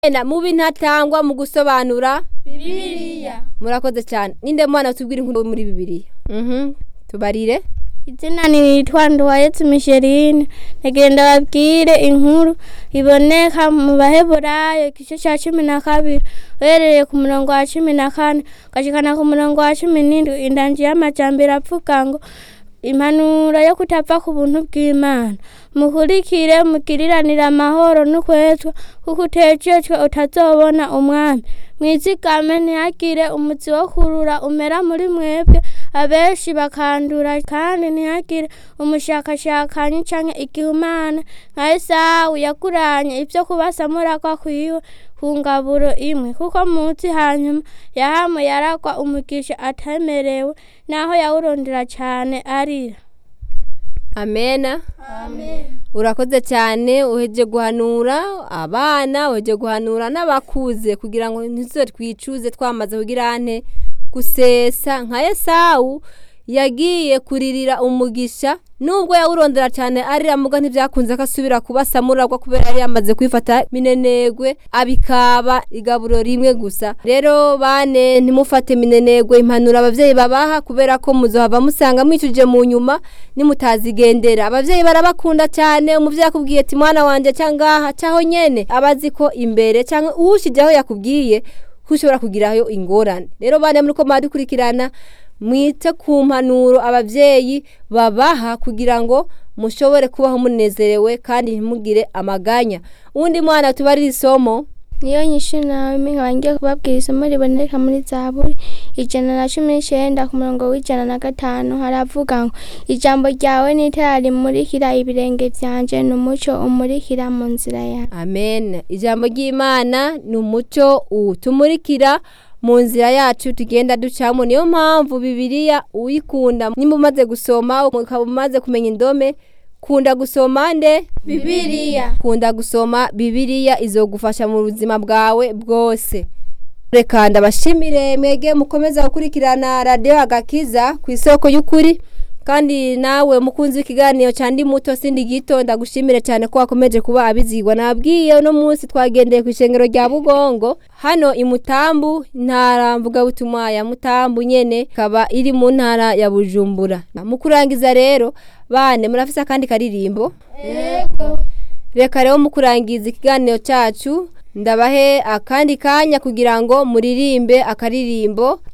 na mubi ntatangwa mu gusobanura Bibiliya. murakoze cyane ninde mwana tubwira inkuru muri bibiliya mhm tubarire Izina nitwa Nduwayetse Micheline nagenda babwire inkuru iboneka mu baheburayo igice cya cumi na kabiri uherereye ku murongo wa cumi na kane ugashikana ku murongo wa cumi n'indwi indanji y'amajambere avuga ngo impanuro yo kutapfa ku buntu bw'imana mukurikire mugiriranire amahoro n'ukwetwa kuko utejejwe utazobona umwami mwizigame ntihagire umuzi wo kurura umera muri mwebwe abenshi bakandura kandi ntihagire umushakashakanyi canke igihumana nka esawu yaguranye ivyo kubasamuragwa kwiwe ku ngaburo imwe kuko muzi hanyuma yahamu yaragwa umugisha atemerewe naho yawurondera cane arira amena urakoze cyane uheje guhanura abana uheje guhanura n'abakuze kugira ngo ntizo twicuze twamaze kugira ane gusesa nka esawu yagiye kuririra umugisha nubwo yawurondera cyane arira muga ntibyakunze ko asubira kuba samuragwa kubera yari yamaze kwifata minenegwe abikaba igaburo rimwe gusa rero bane ntimufate minenegwe impanuro abavyeyi babaha kubera ko muzohava musanga mwicuje mu nyuma nimutazigendera abavyeyi barabakunda cyane umuvyeyi akubwiye ati mwana wanje cangaha caho nyene abazi ko imbere canke uwushijeho yakubwiye ushobora kugirayo ingorane rero bane muriko mwadukurikirana mwite ku mpanuro abavyeyi babaha kugira ngo mushobore kubaho munezerewe kandi ntimugire amaganya uwundi mwana tubarira isomo niyo nyinshi nawe nkaba ngiye kubabwira isomo riboneka muri zaburi ijana na cumi n'icenda ku murongo w'ijana na gatanu haravuga ngo ijambo ryawe ni itara rimurikira ibirenge vyanje ni umuco umurikira mu nzira yawe amen ijambo ry'imana ni umuco utumurikira mu nzira yacu tugenda ducamo niyo mpamvu bibiliya uyikunda nimba umaze gusoma ukaba umaze kumenya indome kunda gusoma nde Bibiliya. kunda gusoma bibiliya izogufasha mu buzima bwawe bwose reka ndabashimire mwege mukomeza gukurikirana radiyo agakiza ku isoko y'ukuri kandi nawe mukunzi w'ikiganiro cya ndi muto sindi gito ndagushimire cyane ko wakomeje kuba abizigwa nabwiye uno munsi twagendeye ku ishengero rya bugongo hano i mutambu intara mvugabutumwa ya mutambu nyene ikaba iri mu ntara ya bujumbura mu kurangiza rero bane murafise akandi karirimbo reka rero mu kurangiza ikiganiro cyacu ndabahe akandi kanya kugira ngo muririmbe akaririmbo